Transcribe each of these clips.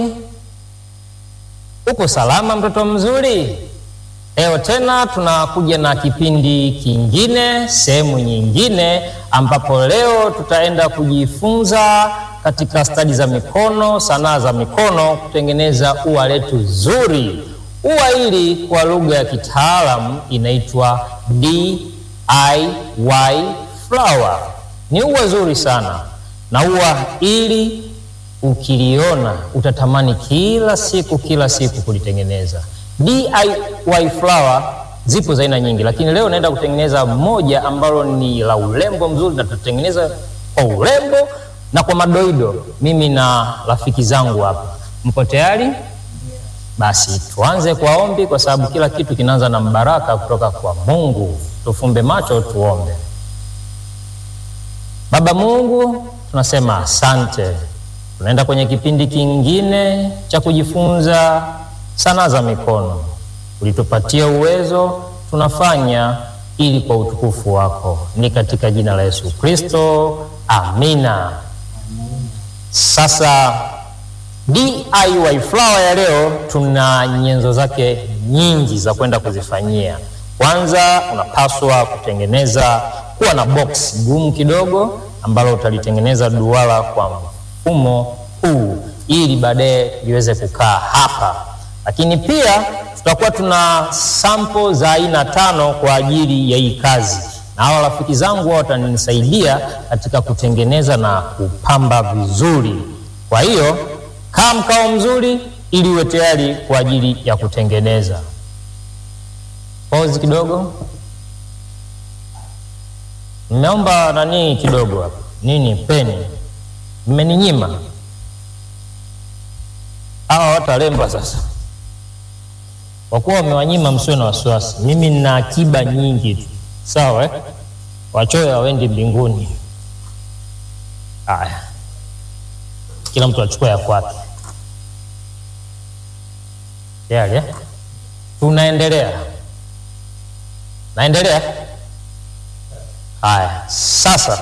Uko salama mtoto mzuri? Leo tena tunakuja na kipindi kingine, sehemu nyingine, ambapo leo tutaenda kujifunza katika stadi za mikono, sanaa za mikono, kutengeneza ua letu zuri. Ua hili kwa lugha ya kitaalamu inaitwa DIY flower. Ni ua zuri sana, na ua hili ukiliona utatamani kila siku kila siku kulitengeneza. DIY flower zipo za aina nyingi, lakini leo naenda kutengeneza moja ambalo ni la urembo mzuri, na tutatengeneza kwa urembo na kwa madoido. Mimi na rafiki zangu hapa, mpo tayari? Basi tuanze kwa ombi, kwa sababu kila kitu kinaanza na mbaraka kutoka kwa Mungu. Tufumbe macho tuombe. Baba Mungu, tunasema asante tunaenda kwenye kipindi kingine cha kujifunza sanaa za mikono. Ulitupatia uwezo, tunafanya ili kwa utukufu wako, ni katika jina la Yesu Kristo, amina. Sasa DIY flower ya leo tuna nyenzo zake nyingi za kwenda kuzifanyia. Kwanza unapaswa kutengeneza kuwa na box gumu kidogo ambalo utalitengeneza duara kwa mfumo huu ili baadaye liweze kukaa hapa, lakini pia tutakuwa tuna sample za aina tano kwa ajili ya hii kazi, na hawa rafiki zangu wao watanisaidia katika kutengeneza na kupamba vizuri. Kwa hiyo kaa mkao mzuri ili uwe tayari kwa ajili ya kutengeneza. Pause kidogo, nimeomba nani kidogo hapa, nini peni mmeninyima hawa watalemba. Sasa kwa kuwa wamewanyima, msiwe na wasiwasi, mimi nina akiba nyingi tu, sawa eh? Wachoyo hawendi mbinguni. Haya, kila mtu achukua ya kwake. Tayari eh? Tunaendelea, naendelea. Haya, sasa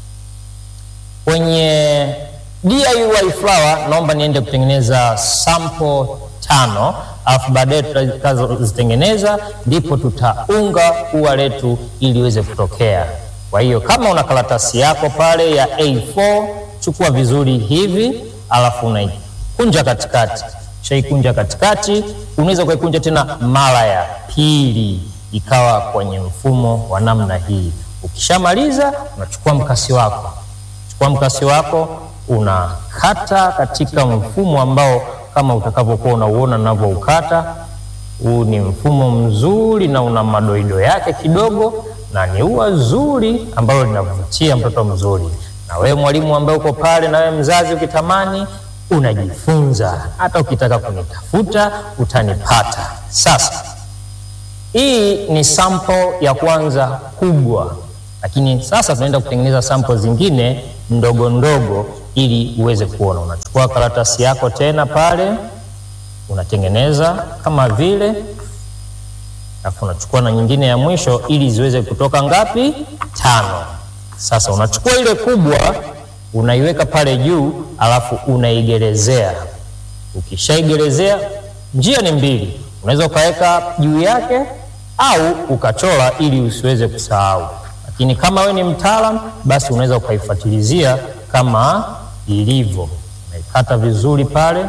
kwenye DIY flower naomba niende kutengeneza sample tano, alafu baadaye tutakazozitengeneza ndipo tutaunga ua letu ili iweze kutokea. Kwa hiyo kama una karatasi yako pale ya A4 chukua vizuri hivi, alafu unaikunja katikati. Shaikunja katikati, unaweza ukaikunja tena mara ya pili ikawa kwenye mfumo wa namna hii. Ukishamaliza unachukua mkasi wako kwa mkasi wako unakata katika mfumo ambao kama utakavyokuwa unauona ninavyoukata. Huu ni mfumo mzuri na una madoido yake kidogo, na ni ua zuri ambalo linavutia mtoto mzuri. Na wewe mwalimu ambaye uko pale, na wewe mzazi, ukitamani unajifunza, hata ukitaka kunitafuta utanipata. Sasa hii ni sample ya kwanza kubwa lakini sasa tunaenda kutengeneza sample zingine ndogo ndogo ili uweze kuona. Unachukua karatasi yako tena pale unatengeneza kama vile, alafu unachukua na nyingine ya mwisho ili ziweze kutoka ngapi? Tano. Sasa unachukua ile kubwa unaiweka pale juu, alafu unaigerezea. Ukishaigerezea, njia ni mbili, unaweza ukaweka juu yake au ukachora ili usiweze kusahau lakini kama we ni mtaalam basi unaweza ukaifuatilizia kama ilivyo, unaikata vizuri pale.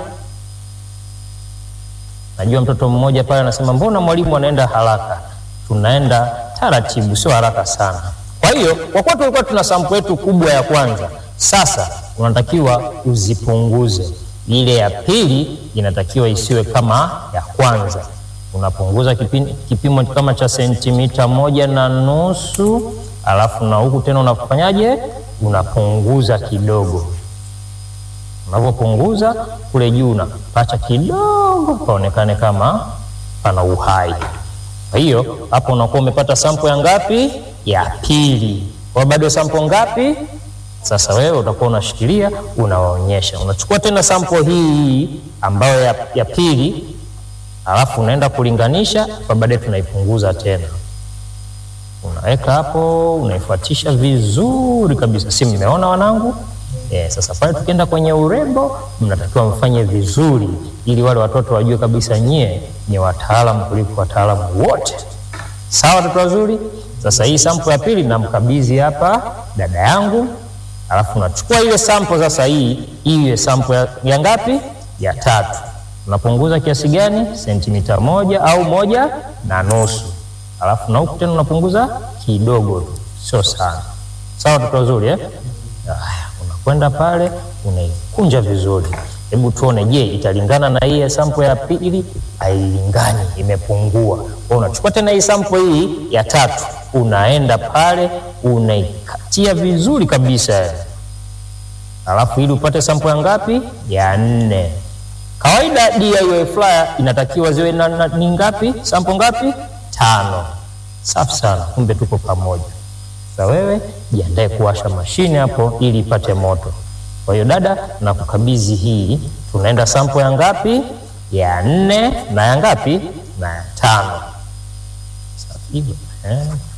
Najua mtoto mmoja pale anasema mbona mwalimu anaenda haraka? Tunaenda taratibu, sio haraka sana. Kwa hiyo kwa kuwa tulikuwa tuna sample yetu kubwa ya kwanza, sasa unatakiwa uzipunguze. Ile ya pili inatakiwa isiwe kama ya kwanza. Unapunguza kipimo, kipimo kama cha sentimita moja na nusu alafu na huku tena unafanyaje? Unapunguza kidogo. Unavyopunguza kule juu unapacha kidogo paonekane kama pana uhai. Kwa hiyo hapo unakuwa umepata sampo ya ngapi? Ya pili. Kwa bado sampo ngapi? Sasa wewe utakuwa unashikilia unawaonyesha. Unachukua tena sampo hii ambayo ya, ya pili, alafu unaenda kulinganisha, kwa baadaye tunaipunguza tena unaweka hapo, unaifuatisha vizuri kabisa. Si mmeona wanangu? Eh, sasa pale tukienda kwenye urembo, mnatakiwa mfanye vizuri, ili wale watoto wajue kabisa nyie ni wataalamu kuliko wataalamu wote. Sawa, watoto wazuri. Sasa hii sampo ya pili namkabidhi hapa dada yangu, alafu nachukua ile sampo sasa, hii iwe sampo ya, ya ngapi? Ya tatu. Unapunguza kiasi gani? Sentimita moja au moja na nusu, alafu na huku tena unapunguza kidogo tu, sio sana. Sawa, watoto wazuri eh? Haya, unakwenda pale unaikunja vizuri. Hebu tuone, je, italingana na hii sampo ya pili? Hailingani, imepungua. Kwa unachukua tena hii sampo hii ya tatu, unaenda pale unaikatia vizuri kabisa, alafu ili upate sampo ya ngapi? Ya nne. Kawaida DIY flyer inatakiwa ziwe na, na, ni ngapi? Sampo ngapi? Tano. Safi sana, kumbe tuko pamoja. Sasa wewe jiandae kuwasha mashine hapo ili ipate moto. Kwa hiyo dada, na kukabidhi hii, tunaenda sampo ya ngapi? Ya nne na ya ngapi? Na ya tano. Safi hivyo eh.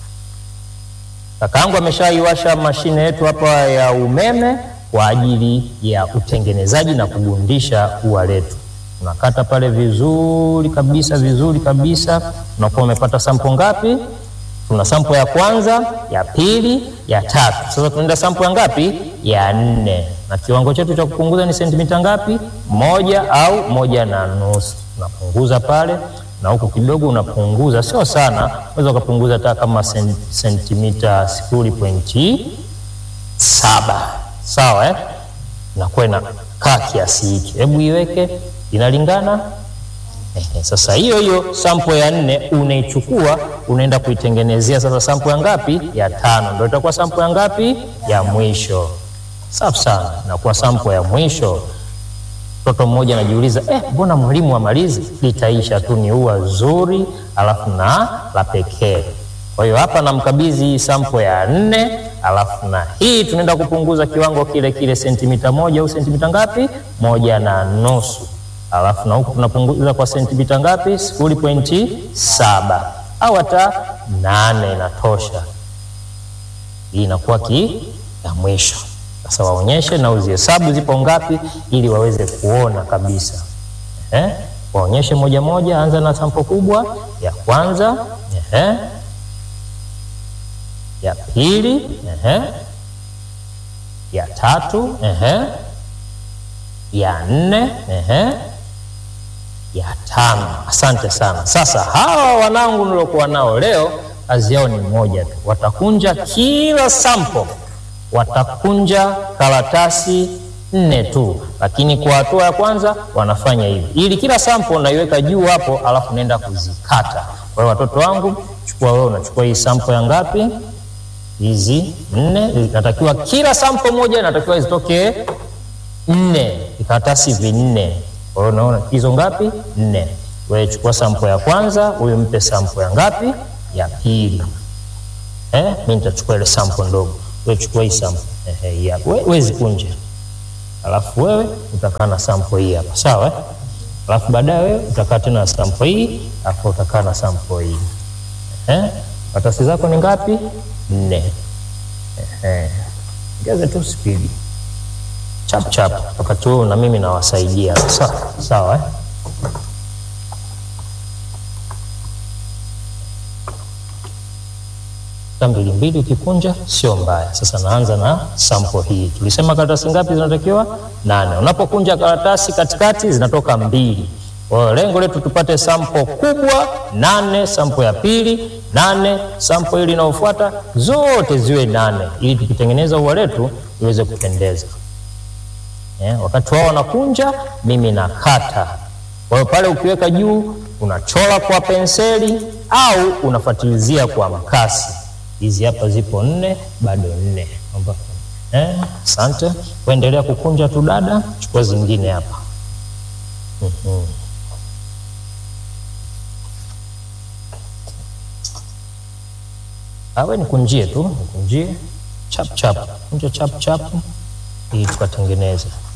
Kakaangu ameshaiwasha mashine yetu hapa ya umeme kwa ajili ya utengenezaji na kugundisha ua letu. Unakata pale vizuri kabisa, vizuri kabisa. Unakuwa umepata sampo ngapi? Tuna sampo ya kwanza, ya pili, ya tatu. Sasa tunaenda sampo ya ngapi? Ya nne, na kiwango chetu cha kupunguza ni sentimita ngapi? Moja au moja na nusu. Unapunguza pale na huku kidogo unapunguza, sio sana, unaweza ukapunguza hata kama sentimita sifuri pointi saba. Sawa eh? Inakuwa inakaa kiasi hiki, hebu iweke, inalingana Ehe, sasa hiyo hiyo sampo ya nne unaichukua unaenda kuitengenezea sasa sampo ya ngapi? Ya tano, ndio itakuwa sampo ya ngapi? Ya mwisho. Safi sana, inakuwa sampo ya mwisho. Mtoto mmoja anajiuliza eh, mbona mwalimu amalizi? Litaisha tu, ni ua zuri alafu na la pekee. Kwa hiyo hapa namkabidhi hii sampo ya nne, alafu na hii tunaenda kupunguza kiwango kile kile sentimita moja au sentimita ngapi? Moja na nusu alafu na huku tunapunguza kwa sentimita ngapi? sifuri pointi saba au hata nane inatosha. Hii inakuwa ki ya mwisho. Sasa waonyeshe na uzihesabu zipo ngapi, ili waweze kuona kabisa. Ehe, waonyeshe moja moja. Anza na sampo kubwa ya kwanza. Ehe, ya pili. Ehe, ya tatu. Ehe, ya nne. Ehe ya tano. Asante sana. Sasa hawa wanangu niliokuwa nao leo, kazi yao ni moja tu, watakunja kila sampo, watakunja karatasi nne tu, lakini kwa hatua ya kwanza wanafanya hivi, ili kila sampo unaiweka juu hapo, alafu naenda kuzikata. Kwa hiyo watoto wangu, chukua wewe, unachukua hii sampo ya ngapi? Hizi nne. Inatakiwa kila sampo moja inatakiwa zitoke nne, vikaratasi vinne. Kwa hiyo unaona hizo ngapi? Nne. Wewe chukua sampo ya kwanza, huyu mpe sampo ya ngapi? Ya pili. Eh, mimi nitachukua ile sampo ndogo, wewe chukua hii sampo eh, hii hapa. Wewe zikunje, alafu wewe utakaa na sampo hii hapa, sawa eh? Alafu baadaye wewe utakaa tena na sampo hii, alafu utakaa na sampo hii eh. Karatasi zako ni ngapi? Nne. Eh, ongeza tu spidi chap chap, wakati huo na mimi nawasaidia. Sawa sawa, eh? mbili mbili ukikunja sio mbaya. Sasa naanza na sampo hii. Tulisema karatasi ngapi zinatakiwa? Nane. Unapokunja karatasi katikati zinatoka mbili. Kwa hiyo lengo letu tupate sampo kubwa nane, sampo ya pili nane, sampo hili inayofuata zote ziwe nane, ili tukitengeneza ua letu iweze kupendeza. Yeah, wakati wao wanakunja mimi nakata. Kwa hiyo pale ukiweka juu unachora kwa penseli au unafuatilizia kwa mkasi. Hizi hapa zipo nne, bado nne. Asante. Eh, kuendelea kukunja tu dada, chukua zingine hapa. mm-hmm. Awe nikunjie tu, nikunjie chap chap, kunja chap chap ili tukatengeneza